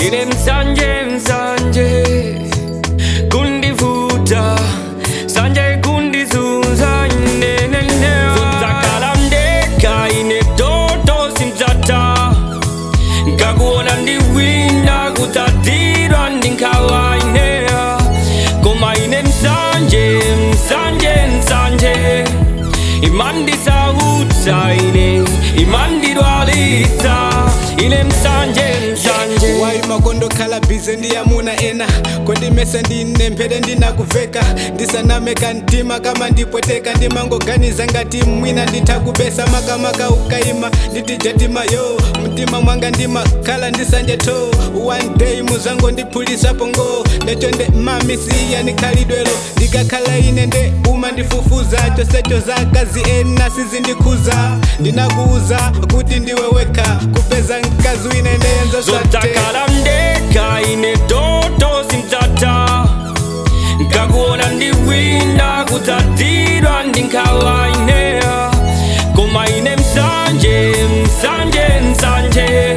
ine msanje msanje kundivuta sanje kundizunza inenene zotakala mdeka ine toto simzata ngakuona ndiwina kutsatirwa ndinkawa ineya koma ine msanje msanje msanje imandisautsa ine imandidwalitsa ine msanje msanje wayi makondo khala bize ndiyamuna ena kondimesa ndinemphete ndinakuveka ndisanameka mtima kama ndipweteka ndimangoganiza ngati mwina ndithakubesa makamaka ukayima nditijetima yo mtima mwanga ndimakhala ndisanje to one day muzango ndiphulisapo ngo ndechonde mami siya ndikhalidwelo ndikakhala ine nde uma ndifufuza chosecho zakazi ena sizindikhuza ndinakuuza kuti ndiwe wekha kupeza mkazi wine ndeyenza zotakala mdeka ine toto simzata ngakuona ndiwina kutsatirwa ndinkawa ineya koma ine msanje msanje msanje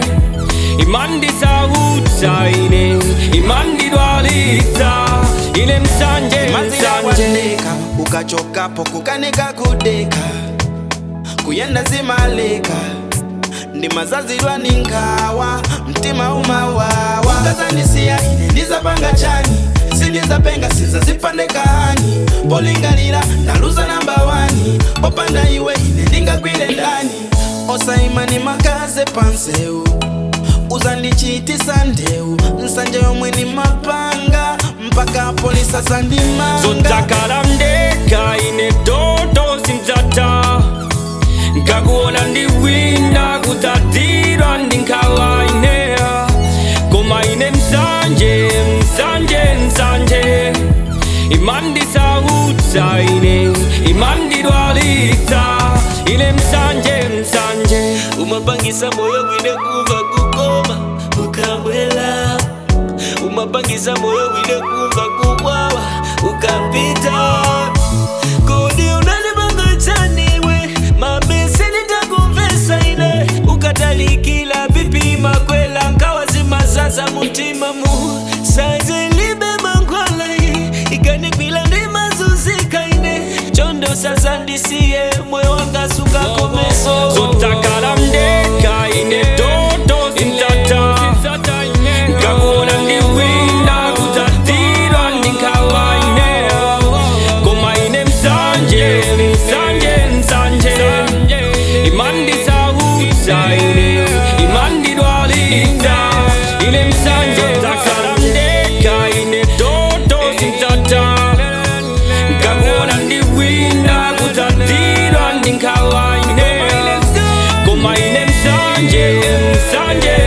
imandisautsa ine imandidwalitsa ine msanje mazira msanje wandeka ukachokapo kukanika kudeka kuyenda zimaleka ndi mazazirwa ninkawa mtima umawawa ukazandisiya ine ndizapanga chani sindizapenga sinzazipandekani polingalira ndaluza namba wani popanda iwe ine ndingagwire ndani osaimani makaze panseu uzandichitisa ndeu nsanje yomwe ni mapanga mpaka polisa sandimanga zotakala mdeka ine toto simzata ngakuona ndiwina kutsatirwa ndinkawa ineya koma ine msanje msanje msanje imandisautsa ine imandidwalitsa ine msanje msanje umapangisa moyo wine kumva kukoma ukabwela umapangisa moyo wine kumva kukwawa ukapita kodi unalipanga chaniwe mabesi nitakumvesa ine ukatalikila pipi makwela nkawa zimazaza mutima mu sanje libe mankwalai ikanikwila ndimazuzika ine chondo sazandisiye moyo wanga sungakomeso zotakala mdeka ine toto simzata ngakuona ndiwina kutsatirwa ndinkawa ineya koma ine msanje msanje msanje imandisautsa ine imandidwalitsa ine msanje zotakala mdeka ine toto simzata ngakuona ndiwina kutsatirwa ndinkawa ineya koma ine msanje msanje